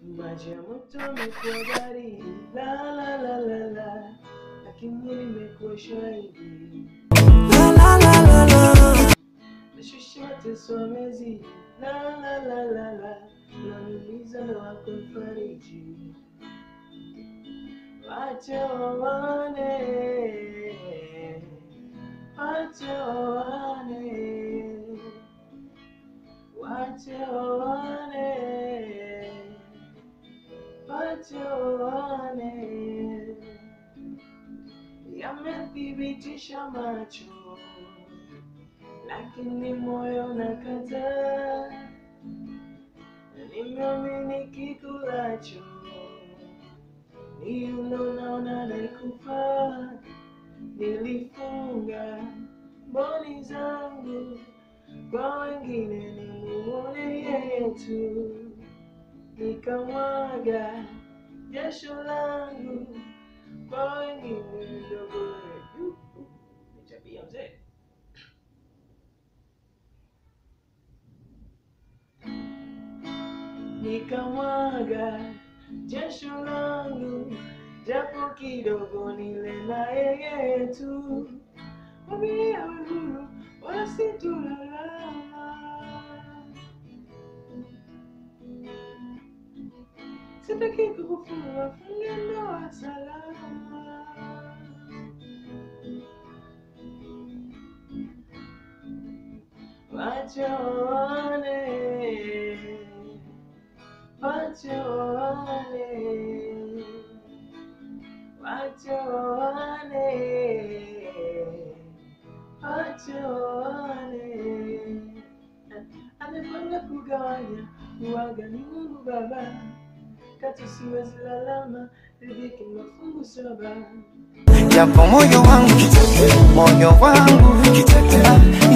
maji ya moto yamekuwa baridi, la la la la la, lakini nimekuwa shahidi. La la la la la. Nashusha mateso yamezidi, la la la la la, unaniuliza ndo wako mfariji. Wacha wawane, wacha wawane, wacha wawane, wacha wawane, yamethibitisha macho, lakini moyo nakataa, nimeamini kikulacho ni unaona nakufa, nilifunga mboni zangu kwa wengine, nimuone yeye tu, nikamwaga jasho langu kwa wengine ndogo. Yu, ni tabia mzee. nikamwaga jasho langu japo kidogo, nile na yeye tu, mwambie awe huru, wala situlalama. Sitaki kukufunga funge ndoa salama. Wacha waone, wacha waone, wacha waone, wacha waone. Amepanga kugawanya uwaga ni Mungu Baba, katu siwezi lalama, riziki mafungu saba. Japo moyo wangu moyo wangu